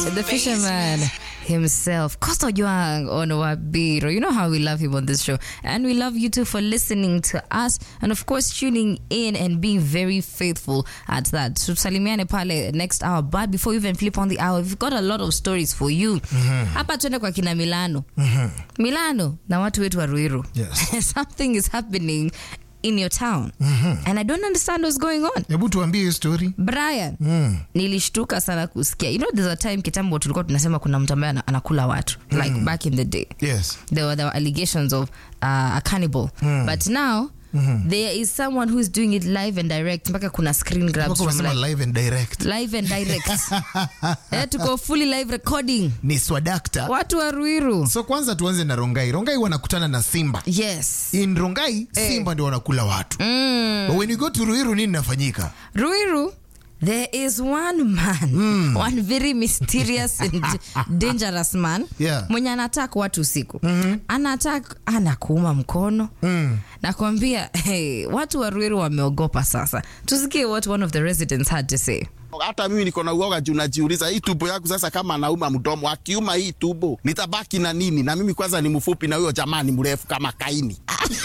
the fisherman himself, Costa Juang on Wabiro. You know how we love him on this show. And we love you too for listening to us and, of course, tuning in and being very faithful at that. So, salimiane pale next hour. But before we even flip on the hour, we've got a lot of stories for you. Hapa tuende kwa kina Milano. Milano na watu wetu wa Ruiru. Yes. Something is happening in your town. And I don't understand what's going on. hebu tuambie hiyo story brian nilishtuka sana kusikia you know there's a time kitambo tulikuwa tunasema kuna mtu ambaye ana- anakula watu like back in the day yes there were, there were allegations of uh, a cannibal but now there is someone who is doing it live and direct mpaka kuna screen grabs Mpaka from unasema like, live and direct live and direct eh, tuko fully live recording ni swadakta watu wa ruiru so kwanza tuanze na rongai rongai wanakutana na simba yes in rongai simba ndio wanakula watu but when you go to ruiru nini nafanyika Ruiru, there is one man, one very mysterious and dangerous man Yeah. mwenye anatak watu usiku mm-hmm. anatak anakuuma mkono mm. nakwambia hey, watu wa Ruiru wameogopa sasa. Tusikie what one of the residents had to say. hata mimi niko na uoga juu najiuliza hii tubo yangu sasa, kama anauma mdomo, akiuma hii tubo nitabaki na nini? Na mimi kwanza ni mfupi na huyo jamaa ni mrefu kama Kaini.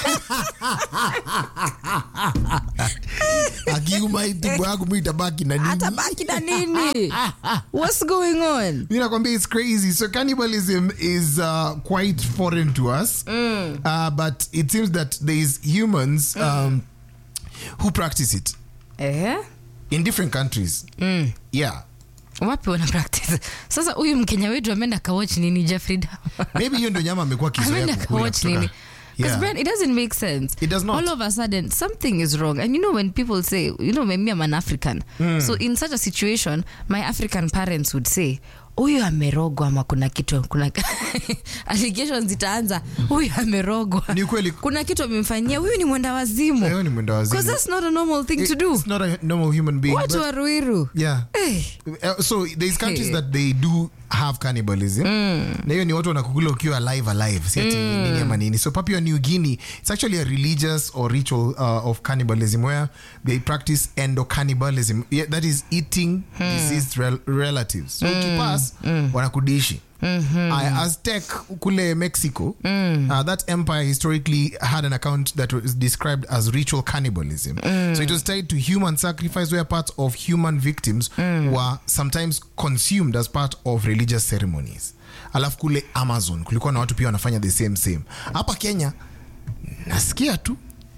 akiuma hii tumbo yangu mi itabaki na nini Atabaki na nini? What's going on? mi nakwambia it's crazy so cannibalism is uh, quite foreign to us uh, but it seems that there is humans um, who practice it Eh? in different countries yeah Wapi wana practice? Sasa huyu Mkenya wetu ameenda kawatch nini Jeffrey Dahmer? maybe hiyo ndo nyama amekuwa kizoea ameenda kukula kawatch kutoka- nini because Yeah. Brian, it doesn't make sense It does not. all of a sudden something is wrong and you know when people say you know maybe i'm an african so in such a situation my african parents would say huyu amerogwa ama kuna kitu kuna allegations zitaanza huyu amerogwa Ni kweli. kuna kitu amemfanyia huyu ni mwenda wazimu Huyo ni mwenda wazimu. because that's not a normal thing to do it's not a normal human being watu but- wa ruiru yeah Eh. Uh, so there's countries Hey. that they do have cannibalism na hiyo ni watu wanakukula ukiwa alive alive si ati nini ama nini so papua new guinea it's actually a religious or ritual uh, of cannibalism where they practice endocannibalism yeah, that is eating deceased rel relatives so ukipass wanakudishi uh, aztec kule mexico uh, that empire historically had an account that was described as ritual cannibalism so it was tied to human sacrifice where parts of human victims were sometimes consumed as part of religious ceremonies alafu kule amazon kulikuwa na watu pia wanafanya the same same hapa kenya nasikia tu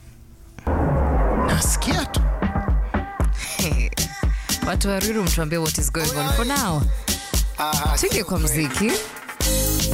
nasikia tu watu wa ruiru mtuambie what is going on for now tuingie kwa mziki